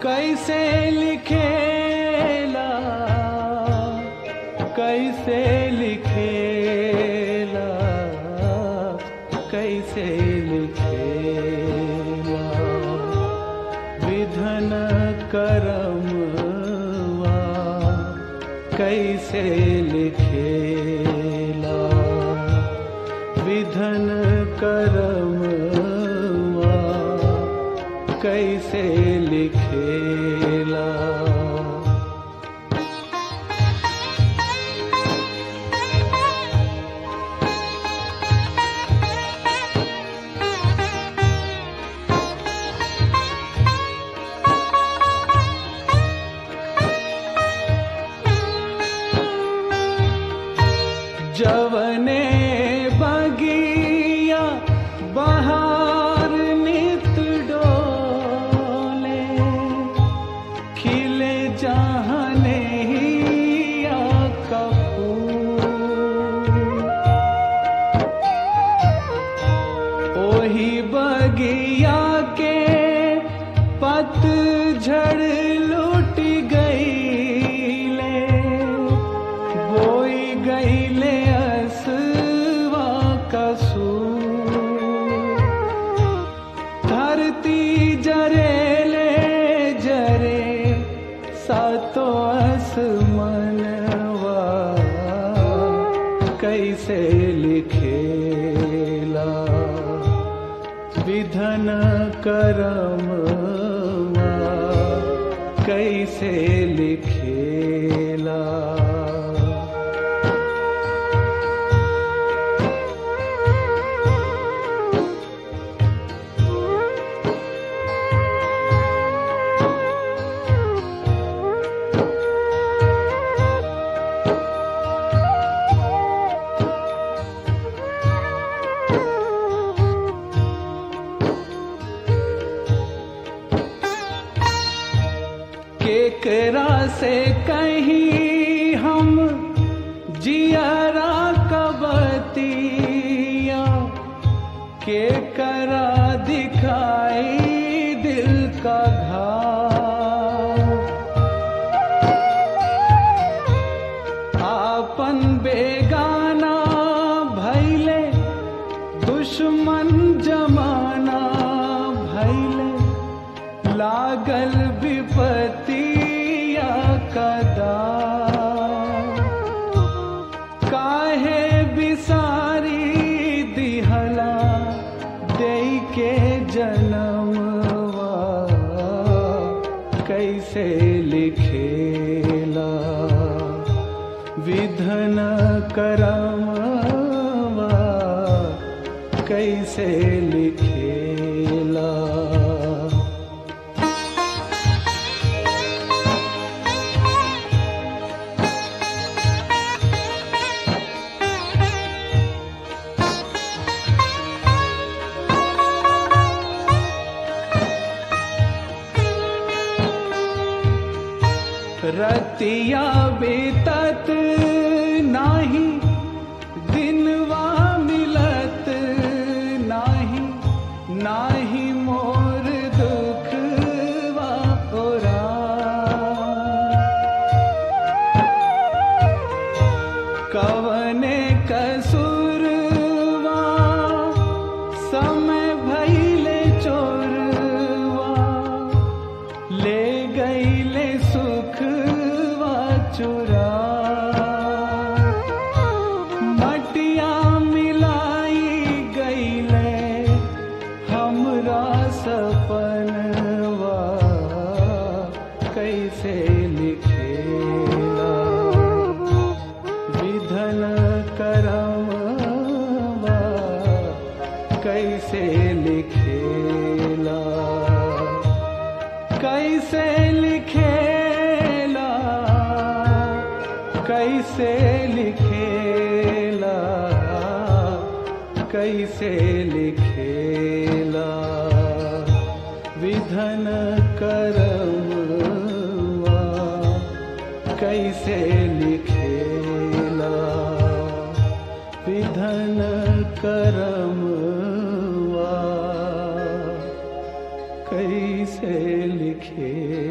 कैसे लिखेला कैसे लिखेला कैसे लिखेला विधन करमवा कैसे लिखेला विधन करमवा कैसे लिखेला जवने बगिया बहार नित डोले खिले जहने हिया का फूल ओही बगिया के पतझड़ लुट गईले बोई गईले असवा कसूर धरती जरेले जरे सातो आसमनवा कैसे लिखेला विधन करमवा कैसे लिखेला केकरा से कहीं हम जियरा कबतिया केकरा दिखाई दिल का घाव आपन बेगाना भैले दुश्मन जमाना भैले लागल विपतिया कदा काहे बिसारी दिहला दे के जनमवा कैसे लिखेला विधन करमवा कैसे लिखेला रतिया बीतत नाही दिनवा मिलत नाही नाही मोर दुखवा ओरा कवने कसूरवा समय भैले चोरवा ले गईले सुखवा चुरा मटिया मिलाई गईले हमरा सपनवा कैसे लिखेला विधन करमवा कैसे लिखेला कैसे लिखेला कैसे लिखेला कैसे लिखेला विधन करमवा कैसे लिखेला विधन करमवा कैसे लिखे